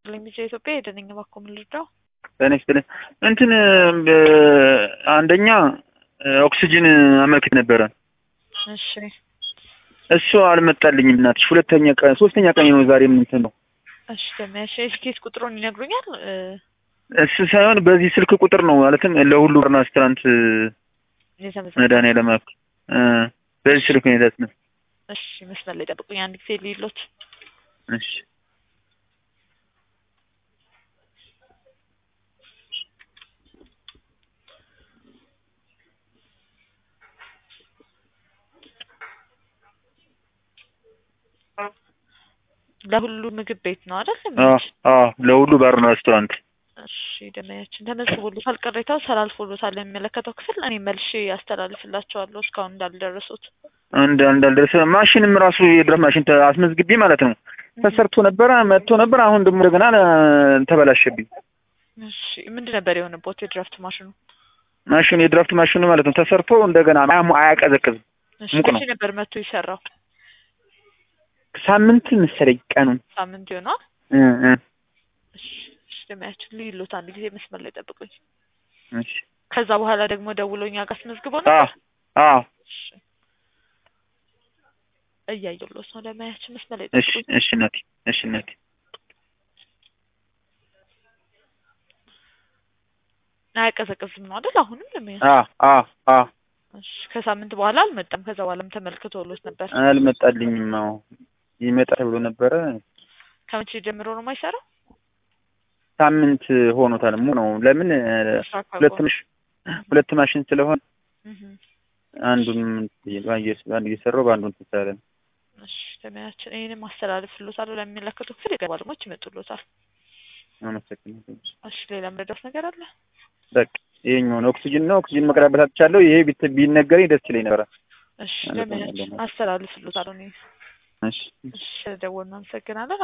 ለሚዜ ኢትዮጵያ የደነኛ ባኮ ምን ልርዳው? ጤና ይስጥልኝ። እንትን አንደኛ ኦክሲጅን አመልክት ነበረ። እሺ እሱ አልመጣልኝም እናትሽ። ሁለተኛ ቀን ሶስተኛ ቀን ነው ዛሬ እንትን ነው እሺ ደሚያሽ የስኬት ቁጥሩን ይነግሩኛል? እሱ ሳይሆን በዚህ ስልክ ቁጥር ነው ማለትም ለሁሉ ሬስቶራንት የተመዘገበ መድኃኒዓለም አክ በዚህ ስልክ ነው የታስነ እሺ መስመር ላይ ጠብቁኝ አንድ ጊዜ ሊሎት እሺ ለሁሉ ምግብ ቤት ነው አይደል? አዎ አዎ ለሁሉ ባርና ሬስቶራንት እሺ ደመያችን ተመዝግቦሎታል። ቅሬታው ተላልፎሎታል የሚመለከተው ክፍል እኔ መልሼ ያስተላልፍላቸዋለሁ እስካሁን እንዳልደረሱት። እንደ እንዳልደረሰ ማሽንም ራሱ የድረስ ማሽን ተ- አስመዝግቤ ማለት ነው ተሰርቶ ነበረ መጥቶ ነበር። አሁን ደግሞ እንደገና ተበላሸብኝ። እሺ ምንድን ነበር የሆነበት የድራፍት ማሽኑ? ማሽኑ የድራፍት ማሽኑ ማለት ነው ተሰርቶ እንደገና አያሙ- አያቀዘቅዝም። እሺ ሙቅ ነው። መቼ ነበር መጥቶ የሰራው? ሳምንት መሰለኝ ቀኑን ሳምንት ይሆናል። እ እ እሺ እሺ ደመያችን ልይሎት አንድ ጊዜ መስመር ላይ ጠብቁኝ። እሺ ከዛ በኋላ ደግሞ ደውሎ እኛ ጋር አስመዝግቦ አዎ ነበር። አዎ እሺ እያየሁሎት ነው። ደመያችን መስመር ላይ እሺ ጠብቁኝ። እሺ እናቴ እሺ እናቴ አያቀዘቅዝም ነው አይደል? አሁንም ደመያ አ አ አ እሺ ከሳምንት በኋላ አልመጣም። ከዛ በኋላም ተመልክቶሎት ነበር። አልመጣልኝም። አዎ ይመጣ ተብሎ ነበረ። ከመቼ ጀምሮ ነው የማይሰራው? ሳምንት ሆኖታል። ሙ ነው ለምን ስራ ሁለት ካቆመ። ማሽ ሁለት ማሽን ስለሆነ እህ አንዱን በአንድ እየሰራው በአንዱ እንትን ስላለ ነው። እሺ ደመያችን ይሄንም አስተላልፍሎታል ለሚመለከቱ ክፍል የገባ ባለሙያዎች ይመጡሎታል። አመሰግናለሁ። እሺ ሌላ ምረዳት ነገር አለ? በቃ ይሄኛው ነው ኦክሲጅን ነው ኦክሲጅን መቅረብ አትቻለሁ። ይሄ ቢት- ቢነገረኝ ደስ ይለኝ ነበረ። እሺ አመሰግናለሁ። ደመያችን አስተላልፍሎታል። እኔ እሺ እሺ ደወልን። አመሰግናለን።